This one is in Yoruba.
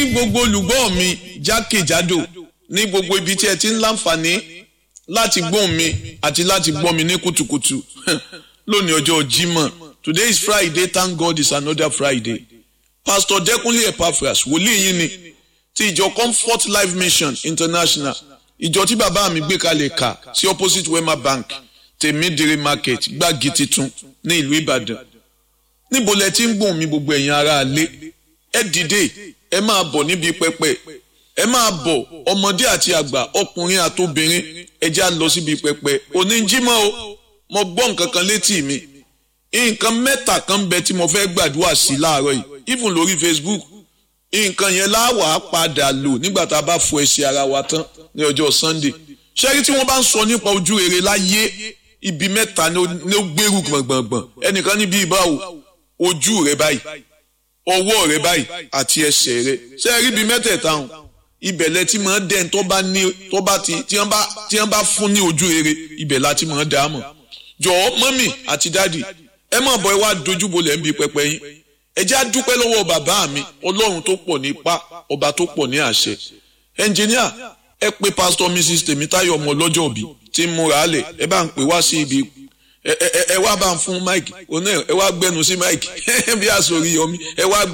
ní gbogbo olùgbọ́ mi jákèjádò ní gbogbo ibi tí ẹ ti ń láǹfààní láti gbóhùn mi àti láti gbọ́ mi ní kùtùkùtù lónìí ọjọ́ Jímọ̀ today is Friday thank God it's another Friday Pastor Dẹ́kunlé Epaphras wòlíì yín ni ti ìjọ Comfort Life Mission International ìjọ tí bàbá mi gbé kalẹ̀ kà sí opposite Wema Bank tèmídìrí market gbági titun ní ìlú Ìbàdàn níbo lẹ ti ń gbóhùn mi gbogbo ẹ̀yin ará ilé ẹ dìde ẹ máa bọ̀ níbi pẹpẹ ẹ máa bọ̀ ọmọdé àti àgbà ọkùnrin àtobìnrin ẹ já lọ síbi pẹpẹ oníjímọ̀ o mo gbọ́ nǹkan kan létí mi nǹkan mẹ́ta kan ń bẹ tí mo fẹ́ gbàdúrà sí láàárọ̀ yìí even lórí Facebook nǹkan yẹn láwàá padà lò nígbà tá a bá fọ ẹsẹ̀ ara wa tán ní ọjọ́ Sunday ṣẹ́rí tí wọ́n bá ń sọ nípa ojú rere láyé ibi mẹ́ta ni ó gbèrú gbọ̀ngbọ̀ngbọ̀n ẹnìkan níbi ìbáwò ojú rẹ báyìí ọwọ́ rẹ báyìí àti ẹsẹ̀ rẹ ṣé ẹ rí ibi mẹ́tẹ̀ẹ̀ta hàn ibẹ̀ lẹ ti máa dẹ́n tó bá ní tó bá ti tí wọ́n bá tí wọ́n bá fún ní ojú rere ibẹ̀ la ti máa dá mọ̀ jọ̀ọ́ mọ́mì àti dádì ẹ má bọ̀ ẹ wá dojúbolẹ̀ ń bi pẹpẹ yín ẹ jẹ́ á dúpẹ́ lọ́wọ́ bàbá mi ọlọ́run tó pọ̀ ní ipá ọba tó pọ̀ ní àṣẹ ẹnjìníà ẹ pé pásítọ̀ mrs tèmítáyọ̀ ọmọ ọlọ́jọ́ òbí tí ń múra lẹ̀ ẹ bá ń pè wá sí ibi ẹ wá bá ń fún máìkì ẹ wá gbẹnu sí máìkì bí àsòrí yọmí ẹ wá